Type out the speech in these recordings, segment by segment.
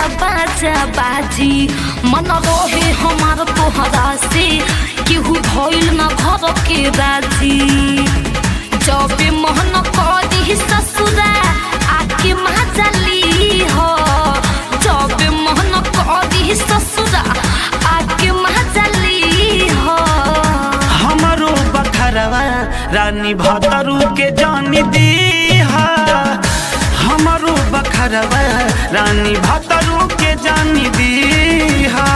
बाजा बाजी मन रहे हमार तोहरा से केहू भइल न घर के राजी जब मोहन करी ससुरा आके महाजली हो जब मोहन करी ससुरा आके महाजली हो हमारो बखरवा रानी भतरू के जानी दीहा हमारो बखरवा रानी भतरू के जानी दीहा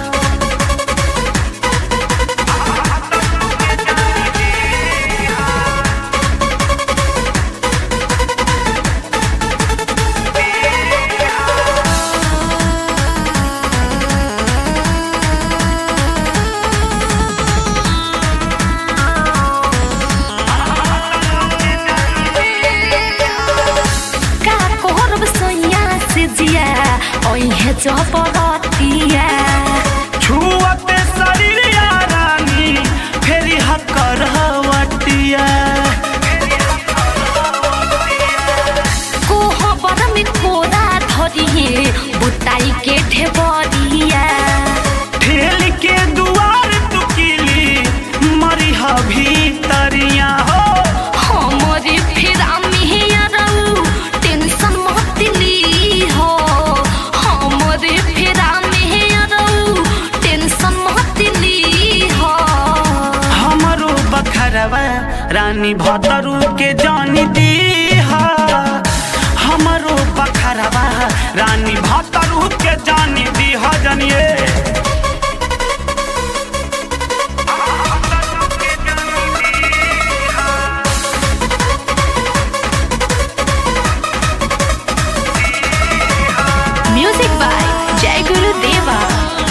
का करब सैया से जिया ओहे चपरतिया छुअते शरीर या रानी फेरी हकर हवटिया कोहबर में कोरा धरिए बुताई के ढेबरिया ठेल के दुआर तुकिली मरी भीतरिया हो हमरे फेरा में रहू टेंशन मत ली हो हमरे फेरा में रहू टेंशन मत ली हो हमारो बखरवा रानी भतरू के जानी दीहा हमारो बखरवा रानी भतरू के जानी दीहा जानिए म्यूजिक बाय जय गुरु देवा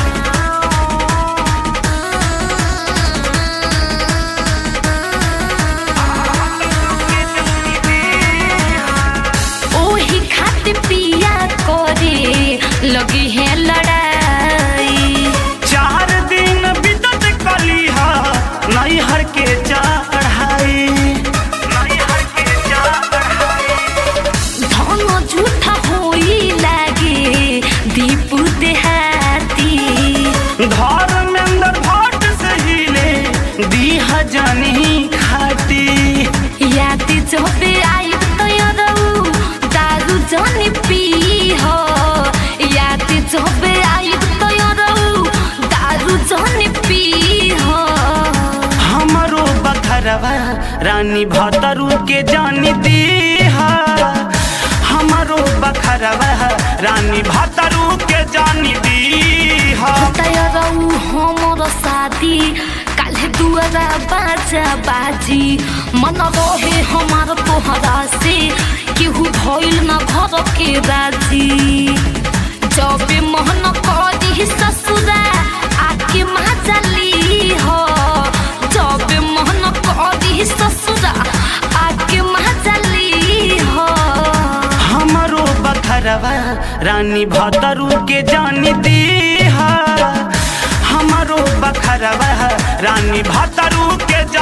ओही खातिर पिया करे लगी है लड़ाई चार दिन बीतत कलिहा नैहर के चढ़ाई नैहर के चढ़ाई धन झूठा होई लागे दीप देहाती धर्मेंद्र भट्ट से हिले दीहा जानी खाती याद जबे आई तयरऊ दारू जानी पी हो याद जबे आई तयरऊ दारू जानी पी हो हमारो बखरवा रानी भतरू के जानी दीहा हमारो बखरवा रानी भतरू के जानी दीहा तयरऊ हमर शादी काल्हे दुआरा बाजा बाजी मन रहे हमार तोहरा से केहू भइल न घर के राजी जब मोहन करी ससुरा आके महाजली हो जब मोहन करी ससुरा आके महाजली हो हमारो बखरवा रानी भतरू के जानी दीहा हमारो बखरवा रानी भतरू के